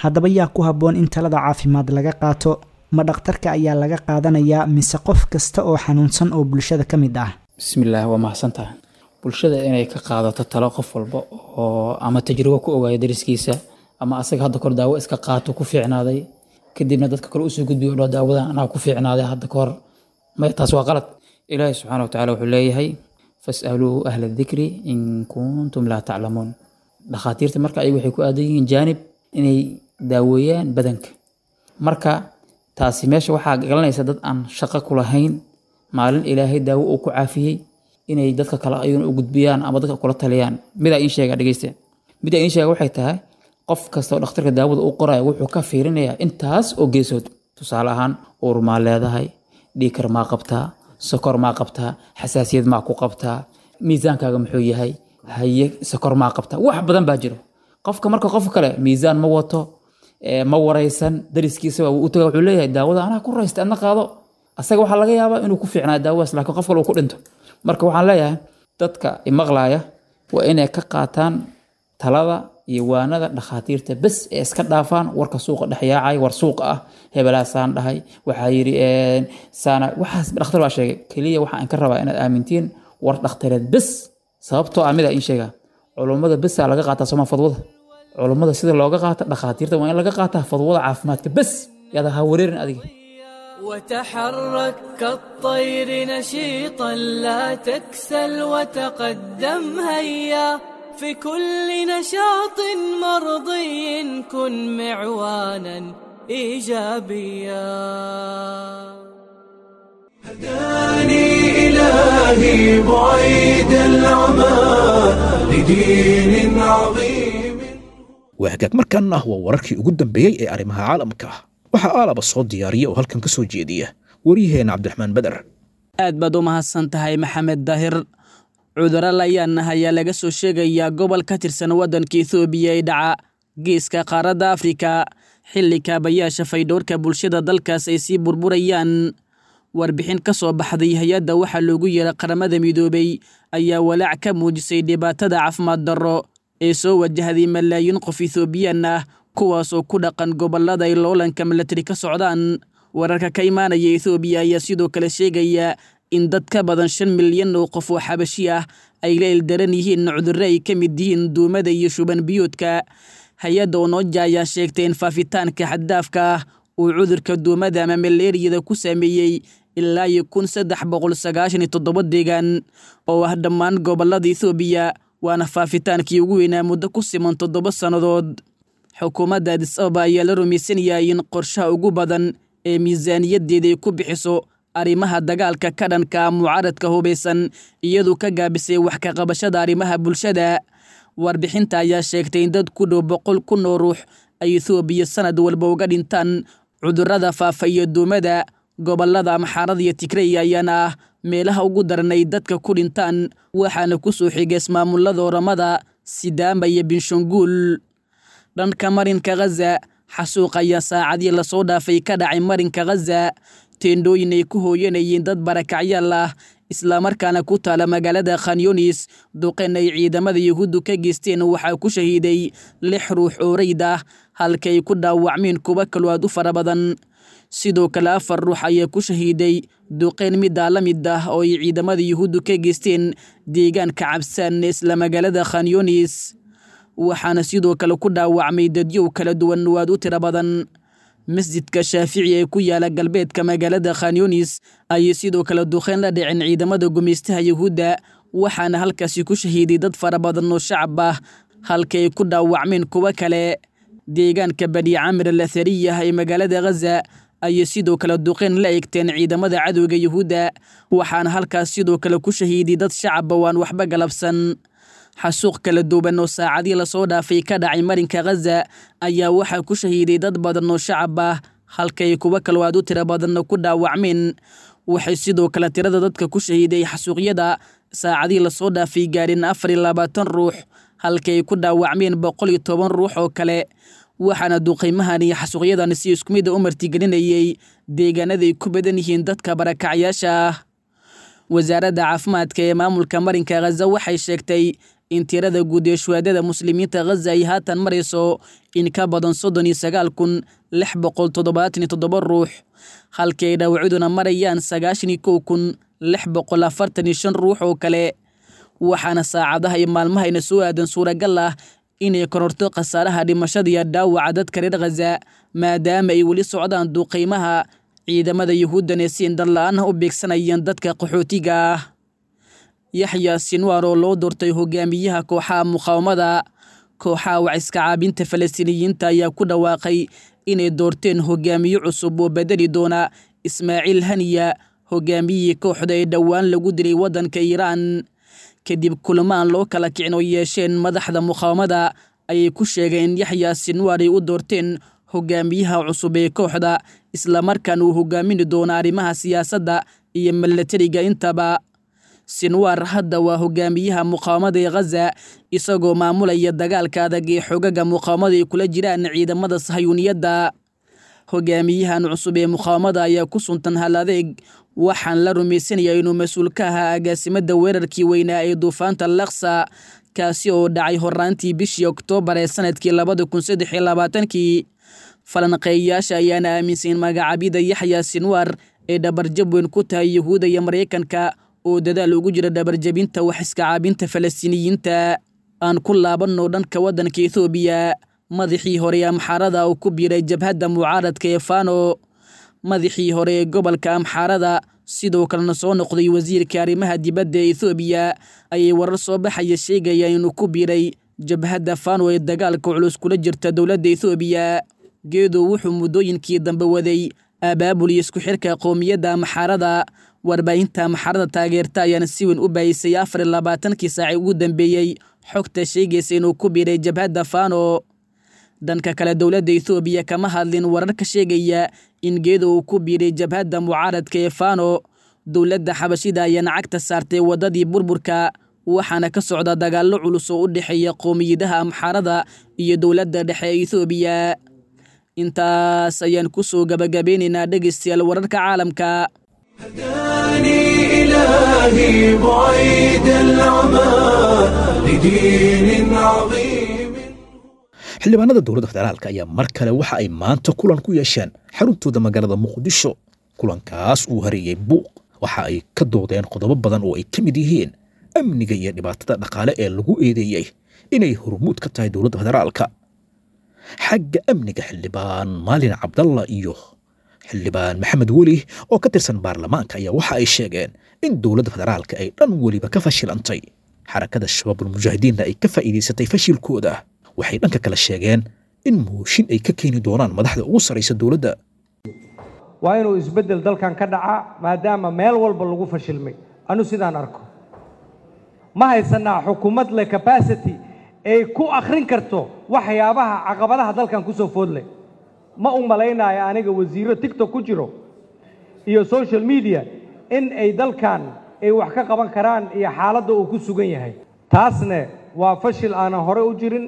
haddaba yaa ku habboon in talada caafimaad laga qaato ma dhakhtarka ayaa laga qaadanayaa mise qof kasta oo xanuunsan oo bulshada ka mid ah bismillaah waa mahadsantaha bulshada inay ka qaadato talo qof walba oo ama tajribo ku ogaaya dariskiisa ama asaga hadda kor daawo iska qaato ku fiicnaaday kadibna dadka kale usoo gudbiyo dho daawadan anaa ku fiicnaaday hadda kahor may taas waa qalad ilaahi subxaana watacaala wuxuu leeyahay fasaluu ahla dikri in kuntum laa taclamuun dhakhaatiirta marka ayagu waxay ku aadan yihiin jaanib inay daaweeyaan badanka marka taasi meesha waxaa galanaysa dad aan shaqo ku lahayn maalin ilaahay daawo uu ku caafiyey inay dadka kale ayaguna u gudbiyaan ama dadka kula taliyaan midaa iin sheega dhegeysta midaa iin sheega waxay tahay qof kasta oo dhakhtarka daawada u qoraya wuxuu ka fiirinayaa intaas oo geesood tusaale ahaan uur maa leedahay dhiikar maa qabtaa sokor maa qabtaa xasaasiyad maa ku qabtaa miisaankaaga muxuu yahay haye sokor maa qabtaa wax badan baa jiro qofka marka qof kale miisaan ma wato ma waraysan dariskiisa u taga wuxuu leeyahay daawada anaa ku raysta adna qaado asaga waxaa laga yaabaa inuu ku fiicnaa daawadaas laakiin qof kale uu ku dhinto marka waxaan leeyahay dadka imaqlaaya waa inay ka qaataan talada iyo waanada dhakhaatiirta bes ee iska dhaafaan warka suuqa dhexyaacay war suuqa ah hebelaasaan dhahay waxaa yidhi saana waxaas dhakhtar baa sheegay keliya waxaan ka rabaa inaad aamintiin war dhakhtareed bes sababtoo ah midaa iin sheegaa culummada besaa laga qaataa sooma fadwada culummada sida looga qaata dhakhaatiirta waa in laga qaataa fadwada caafimaadka bes yaada ha wareerin adiga وتحرك كالطير نشيطا لا تكسل وتقدم هيا في كل نشاط مرضي كن معوانا ايجابيا هداني إلهي بعيد العمى لدين عظيم waa hagaag markaana waa wararkii ugu dambeeyey ee arrimaha caalamka waxaa aalaba soo diyaariya oo halkan ka soo jeediya waryaheena cabdiraxmaan beder aad baad u mahadsan tahay maxamed daahir cudurro layaana ayaa laga soo sheegayaa gobol ka tirsan waddanka ethoobiya ee dhaca geeska qaaradda afrika xilli kaabayaasha faydhowrka bulshada dalkaas ay sii burburayaan warbixin ka soo baxday hay-adda waxaa loogu yeeray qaramada midoobay ayaa walaac ka muujisay dhibaatada caafimaad darro ee soo wajahday malaayiin qof ethoobiyan ah kuwaasoo ku dhaqan gobollada ay loolanka milatari ka socdaan wararka ka imaanaya ethoobiya ayaa sidoo kale sheegaya in dad ka badan shan milyan oo qof oo xabashi ah ay la ildaran yihiin cudurro ay ka mid yihiin duumada iyo shuban biyoodka hay-adda onooja ayaa sheegtay in faafitaanka xaddaafka ah uu cudurka duumada ama maleeriyada ku saameeyey ilaa iyo kun saddex boqol sagaashan iyo toddoba deegaan oo ah dhammaan gobollada ethoobiya waana faafitaankii ugu weynaa muddo ku siman toddoba sannadood xukuumadda adis ababa ayaa la rumaysan yahay in qorshaha ugu badan ee miisaaniyaddeeda ay ku bixiso arrimaha dagaalka ka dhanka mucaaradka hubaysan iyadu ka gaabisay wax ka qabashada arrimaha bulshada warbixinta ayaa sheegtay in dad ku dhow boqol kun oo ruux ay ethoobiya sanad walba uga dhintaan cudurrada faafa iyo duumada gobollada amxaarada iyo tigrey ayaana ah meelaha ugu daranay dadka ku dhintaan waxaana ku soo xigay ismaamulada oramada sidaama iyo binshanguul dhanka marinka khaza xasuuq ayaa saacadii lasoo dhaafay ka dhacay marinka khaza teendhooyin ay ku hooyanayeen dad barakacyaal ah islamarkaana ku taala magaalada khanyunis duqeen ay ciidamada yuhuuddu ka geysteen waxaa ku shahiiday lix ruux oo rayd ah halka ay ku dhaawacmeen kuwa kaloo aad u fara badan sidoo kale afar ruux ayaa ku shahiiday duqeen middaa la mid ah oo ay ciidamada yuhuuddu ka geysteen deegaanka cabsaan isla magaalada khanyunis waxaana sidoo kale ku dhaawacmay dadyow kala duwan waad u tiro badan masjidka shaafici ee ku yaala galbeedka magaalada khanyunis ayay sidoo kale duqeen la dhiceen ciidamada gumaystaha yuhuudda waxaana halkaasi ku shahiiday dad fara badan oo shacab ah halka ay ku dhaawacmeen kuwo kale deegaanka bani camir al athariyah ee magaalada khaza ayay sidoo kale duqeen la egteen ciidamada cadowga yuhuudda waxaana halkaas sidoo kale ku shahiiday dad shacaba waan waxba galabsan xasuuq kala duwan oo saacadii lasoo dhaafay ka dhacay marinka khaza ayaa waxaa ku shahiiday dad badan oo shacab ah halkay kuwo kaloo aad u tiro badanna ku dhaawacmeen waxay sidoo kale tirada dadka ku shahiiday xasuuqyada saacadii lasoo dhaafay gaareen afar iyo labaatan ruux halkay ku dhaawacmeen boqol iyo toban ruux oo kale waxaana duqaymahan iyo xasuuqyadan si isku mida u martigelinayay deegaanaday ku badan yihiin dadka barakacyaasha ah wasaaradda caafimaadka ee maamulka marinka khaza waxay sheegtay in tirada guud ee shuhaadada muslimiinta khaza ay haatan marayso in ka badan soddon iyo sagaal kun lix boqol toddobaatan iyo toddoba ruux halkii ay dhaawacaduna marayaan sagaashan iyo kow kun lix boqol afartan iyo shan ruux oo kale waxaana saacadaha iyo maalmahayna soo aadan suuragal ah inay kororto khasaaraha dhimashada iyo dhaawaca dadka reer khaza maadaama ay weli socdaan duuqiimaha ciidamada yuhuuddan ee si indharla-aan ah u beegsanayaan dadka qaxootiga ah yaxya sinwaar oo loo doortay hogaamiyaha kooxaha muqaawamada kooxaha waciska caabinta falastiiniyiinta ayaa ku dhawaaqay inay doorteen hogaamiye cusub oo bedeli doona ismaaciil haniya hogaamiyihii kooxda ee dhowaan lagu dilay waddanka iiraan kadib kulamaan loo kala kicin oo yeesheen madaxda muqaawamada ayay ku sheegeen in yaxya sinwaar ay u doorteen hogaamiyaha cusub ee kooxda islamarkaana uu hogaamin doono arrimaha siyaasadda iyo milatariga intaba sinwaar hadda waa hogaamiyaha muqaawamada ee khaza isagoo maamulaya dagaalka adag ee xogaga muqaawamada ay kula jiraan ciidamada sahayuuniyadda hogaamiyahan cusub ee muqaawamada ayaa ku suntan hal adeeg waxaan la rumaysanayaa inuu mas-uul ka ahaa agaasimada weerarkii weynaa ee duufaanta laksa kaasi oo dhacay horaantii bishii oktoobar ee sanadkii labada kun saddex iyo labaatankii falanqeeyayaasha ayaana aaminsan in magacabyada yaxya sinwaar ee dhabarjab weyn ku tahay yuhuudda iyo maraykanka oo dadaal ugu jira dhabarjabinta wax iska caabinta falastiiniyiinta aan ku laabanno dhanka waddanka ethoobiya madaxii hore ee amxaarada oo ku biiray jabhadda mucaaradka ee fano madaxii hore ee gobolka amxaarada sidoo kalena soo noqday wasiirka arrimaha dibadda ee ethoobiya ayay warar soo baxaya sheegaya inuu ku biiray jabhadda fano ee dagaalka culus kula jirta dowladda ethoobiya geedow wuxuu muddooyinkii dambe waday abaabul iyo isku xirka qowmiyadda amxaarada warbaahinta amxaarada taageerta ayaana si weyn u baayisay afar iyo labaatankii saaci ugu dambeeyey xogta sheegaysa inuu ku biiray jabhadda fano dhanka kale dowladda ethoobiya kama hadlin warar ka sheegaya in geedo uu ku biiray jabhadda mucaaradka ee fano dowladda xabashida ayaana cagta saartay waddadii burburka waxaana ka socda dagaallo culus oo u dhexeeya qowmiyadaha amxaarada iyo dowladda dhexe ee ethoobiya intaas ayaan ku soo gabagabeynaynaa dhegaystayaal wararka caalamka هداني إلهي بعيد العمى لدين عظيم xildhibaanada dowladda federaalka ayaa mar kale waxa ay maanta kulan ku yeesheen xaruntooda magaalada muqdisho kulankaas uu hareeyey buuq waxa ay ka doodeen qodobo badan oo ay ka mid yihiin amniga iyo dhibaatada dhaqaale ee lagu eedeeyey inay hormuud ka tahay dowladda federaalka xagga amniga xildhibaan maalin cabdalla iyo xildhibaan maxamed weli oo ka tirsan baarlamaanka ayaa waxa ay sheegeen in dowladda federaalka ay dhan weliba ka fashilantay xarakada shabaabulmujaahidiinna ay ka faa'iidaysatay fashilkooda waxay dhanka kale sheegeen in mooshin ay ka keeni doonaan madaxda ugu sarraysa dowladda waa inuu isbeddel dalkan ka dhacaa maadaama meel walba lagu fashilmay anu sidaan arko ma haysanaa xukuumad leh capacity ay ku akhrin karto waxyaabaha caqabadaha dalkan ku soo foodleh ma u malaynayo aniga wasiirro tigtok ku jiro iyo social media in ay dalkan ay wax ka qaban karaan iyo xaaladda uu ku sugan yahay taasne waa fashil aanan hore u jirin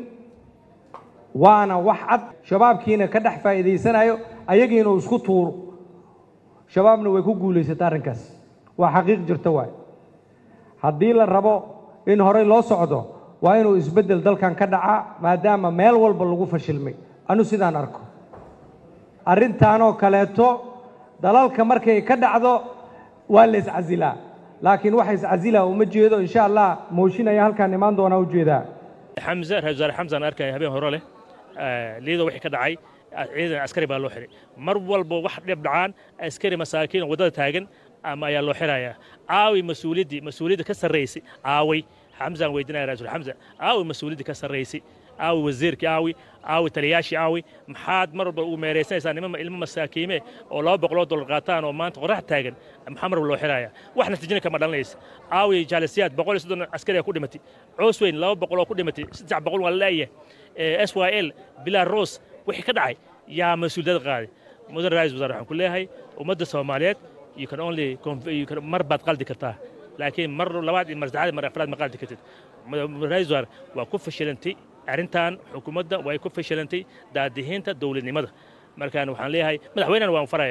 waana wax cad shabaabkiina ka dhex faa'iidaysanayo ayagiina uu isku tuuro shabaabna way ku guulaysata arrinkaas waa xaqiiq jirta waay haddii la rabo in horey loo socdo waa inuu isbeddel dalkan ka dhacaa maadaama meel walba lagu fashilmay anu sidaan arko arrintaanoo kaleeto dalalka markay ka dhacdo waa la iscasilaa laakiin waxa iscasilaa uma jeedo insha allah mooshin ayaa halkaan imaan doonaa u jeedaa xamse ra-isul wasaare xamsan arkaya habeen hore leh liido wixii ka dhacay ciidan askari baa loo xiray mar walba wax dhib dhacaan askari masaakiin oo waddada taagan ama ayaa loo xirayaa caawi mas-uuliyaddii mas-uuliyadda ka sarraysay caaway xamsaan weydinaya ra-isul xamsa caawi mas-uuliyaddii ka sarraysay caawi wasiirkii caawi caawi taliyaashii caawi maxaad mar walba ugu meeraysanaysaa nima ilmo masaakiime oo laba boqoloo dollar qaataan oo maanta qorax taagan maxaa mar walba loo xirayaa wax natiijina kama dhalanaysa caawi jaalisiyaad boqol iyo soddon askari ku dhimatay coos weyn laba boqol oo ku dhimatay saddex boqol waa la'ya s y l bilaa ros wixii ka dhacay yaa mas-uuliyad qaaday mudan ra-isul wasaare waxaan ku leeyahay ummadda soomaaliyeed you can only you can mar baad qaldi kartaa laakiin mar labaad iyo mar saddexaad mar afraad ma qaldi kartid ra-isul wasaare waa ku fashilantay arrintan xukuumadda way ku fashilantay daadihiinta dowladnimada markaan waxaan leeyahay madaxweynena waan farayaa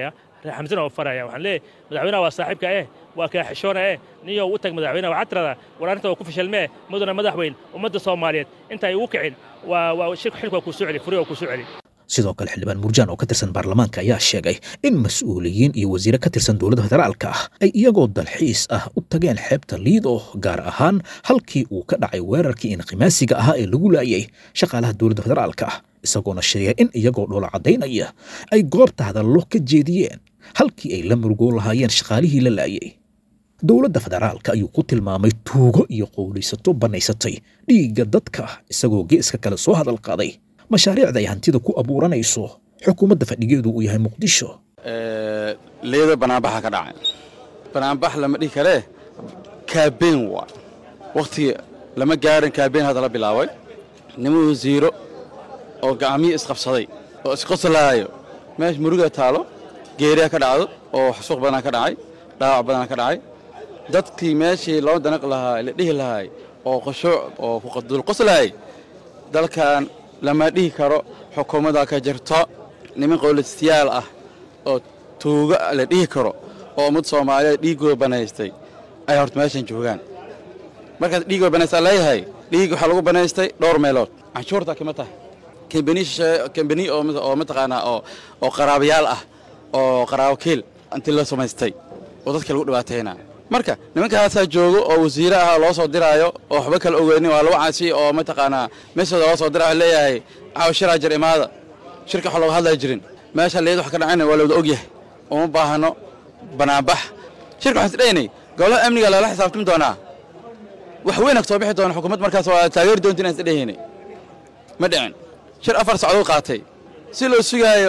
reer xamsana oo faraya waxaan leeyahay madaxweynaha waa saaxiibka eh waa kaa xishoona eh niyow u tag madaxweynaha waxaad tiradaa war arrinta waa ku fashilmee mudana madaxweyn ummadda soomaaliyeed inta ay ugu kicin waa waa shirku xilka waa kuu soo celi furi waa kuu soo celi sidoo kale xildhibaan murjaan oo ka tirsan baarlamaanka ayaa sheegay in mas-uuliyiin iyo wasiire ka tirsan dowladda federaalka ah ay iyagoo dalxiis ah u tageen xeebta liido gaar ahaan halkii uu ka dhacay weerarkii inqimaasiga ahaa ee lagu laayay shaqaalaha dowladda federaalka ah isagoona sheegay in iyagoo dhoola caddaynaya ay goobta hadallo ka jeediyeen halkii ay la murugoon lahaayeen shaqaalihii la laayay dowladda federaalka ayuu ku tilmaamay tuugo iyo qowlaysato bannaysatay dhiigga dadka isagoo geeska kale soo hadal qaaday mashaariicda ay hantida ku abuuranayso xukuumadda fadhigeedu uu yahay muqdisho leeda banaanbaxa ka dhacay banaanbax lama dhihi karee kaabeen waa wakhtigii lama gaarin kaabeen hadda la bilaabay nima wasiiro oo gacmiyo isqabsaday oo isqoslaayo meesha muruga taalo geeriya ka dhacdo oo xasuuq badanaa ka dhacay dhaawac badanaa ka dhacay dadkii meeshii loo danaq lahaa la dhihi lahaay oo qoshuuc oo dulqoslaayay dalkan lama dhihi karo xukuumadda ka jirto niman qowlaystayaal ah oo tuuga la dhihi karo oo ummad soomaaliyeed dhiiggooda banaystay ay horta meeshan joogaan markaas dhiiggooda banaysta leeyahay dhiig waxaa lagu banaystay dhowr meelood canshuurta kama tahay kambani oo mataqaanaa oo qaraabayaal ah oo qaraabo kiil intii la samaystay oo dadka lagu dhibaataynaa marka nimankaasaa joogo oo wasiire ah loo soo diraayo oo waxba kala ogeynin waa lagu caasi oo mataqaanaa meeshooda loo soo dira leeyahay caawa shiraa jir imaada shirka wax looga hadlaya jirin meesha leed wax ka dhacayna waa lawada ogyahay uma baahano banaanbax shirka waxaan isdhaynay golaha amniga lala xisaabtami doonaa wax weyn soo bixi doona xukuumad markaas waa taageeri doonta inaan isdhahaynay ma dhicin shir afar socdood qaatay si loo sugaayo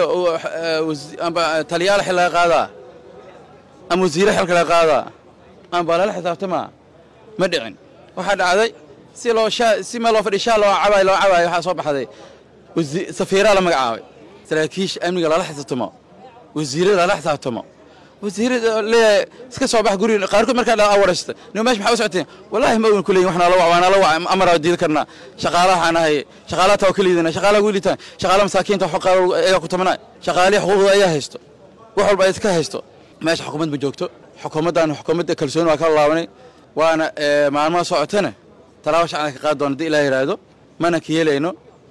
taliyaal xil laga qaadaa ama wasiire xilka laga qaadaa ama baa lala xisaabtamaa ma dhicin waxaa dhacday si loo si meel loo fadhi shaa loo cabaay loo cabaay waxaa soo baxday safiiraa la magacaabay saraakiisha amniga lala xisaabtamo wasiirada lala xisaabtamo wasiirada leeyahay iska soo bax guriga qaarkood markaa dhaa waraysta nima meesha maxaa u socoteen wallaahi ma ogan kuleeyin waxna la wac waana la wac amaraa diidi karnaa shaqaalaha waxaan ahay shaqaalaha taa waa ka liidana shaqaalaha ugu liitaan shaqaalaha masaakiinta xoqaa ayagaa ku tamanaa shaqaalihi xuquuqda ayaa haysto wax walba ay iska haysto meesha xukuumad ma joogto xukuumaddan xukuumadda kalsooni waa ka laabanay waana maalmaha socotana talaabo shacana ka qaadi doona haddii ilaah yidhaahdo mana ka yeelayno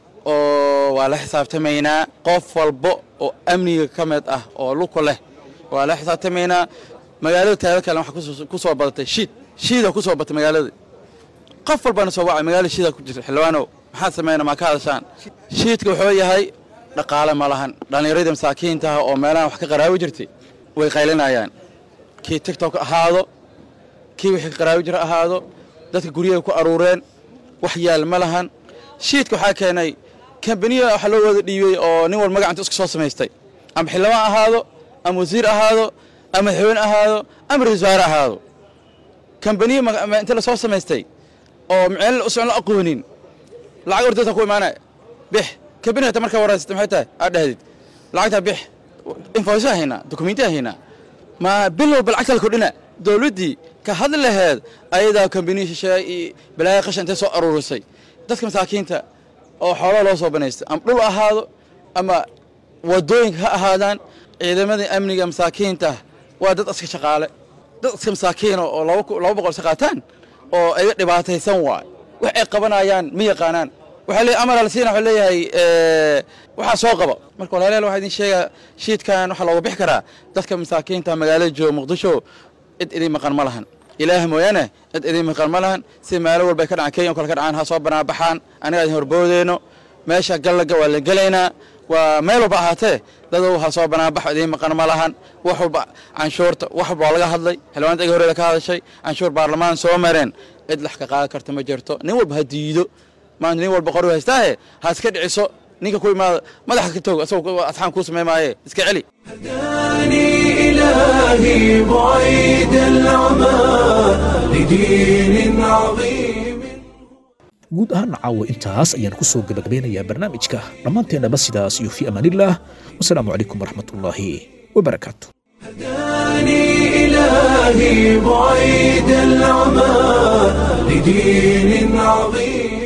oo waa la xisaabtamaynaa qof walba oo amniga ka mid ah oo luku leh waa la xisaabtamaynaa magaalada taada kale waxaa ku soo badatay shiid shiida ku soo batay magaalada qof walbana soo wacay magaalada shiida ku jirta xildhibaanow maxaad samayna maa ka hadashaan shiidka wuxuu yahay dhaqaale ma lahan dhallinyaradii masaakiintaha oo meelahan wax ka qaraabi jirtay way qaylinayaan kii tigtok ahaado kii wixii ka qaraabi jira ahaado dadka guryahay ku aruureen wax yaal ma lahan shiidka waxaa keenay kambaniya waxa loo wada dhiibey oo nin wal magacanta isku soo samaystay ama xildhibaan ahaado ama wasiir ahaado ama madaxweyne ahaado ama ra-isul wasaare ahaado kambaniya inta la soo samaystay oo miceel usan la aqoonin lacag ordayta ku imaanaya bix kambaniga ta markaa waraysata maxay tahay aad dhahdid lacagtaa bix infoysa haynaa dokumentiya haynaa ma bil walba lacagta la kordhina dowladdii ka hadli laheed ayadaa kambaniya shisheeye iyo balaaya qashan intay soo aruurisay dadka masaakiinta oo xoolaha loo soo banaystay ama dhul ahaado ama wadooyinka ha ahaadaan ciidamadii amniga masaakiinta waa dad iska shaqaale dad iska masaakiina oo laba boqol iska qaataan oo iga dhibaataysan waay wax ay qabanayaan ma yaqaanaan waxaa leeyahay amar alsiina wuxuu leeyahay waxaa soo qaba marka walaalayaal waxaa idin sheegaa shiidkan waxaa looga bixi karaa dadka masaakiinta magaalada jooga muqdisho cid idin maqan ma lahan ilaah mooyaane cid idin maqan ma lahan si meelo walba ay ka dhacaan kenya kale ka dhacaan ha soo banaabaxaan aniga idin horboodeyno meesha gallaga waa la gelaynaa waa meel walba ahaatee dadow ha soo banaabaxo idiin maqan ma lahan wax walba canshuurta wax walba waa laga hadlay xildhibaanta iga horreeda ka hadashay canshuur baarlamaan soo mareen cid lax ka qaadan karta ma jirto nin walba ha diido maanta nin walba qori haystaahe ha iska dhiciso ninka ku imaada madaxa ka toog asagoo asxaan kuu samey maaye iska celi إلهي بعيد العمى لدين عظيم guud ahaan caawa intaas ayaan ku soo gabagabeynayaa barnaamijka dhammaanteennaba sidaas iyo fi amaanillaah wasalaamu calaykum waraxmatullaahi wabarakaatu إلهي بعيد العمى لدين عظيم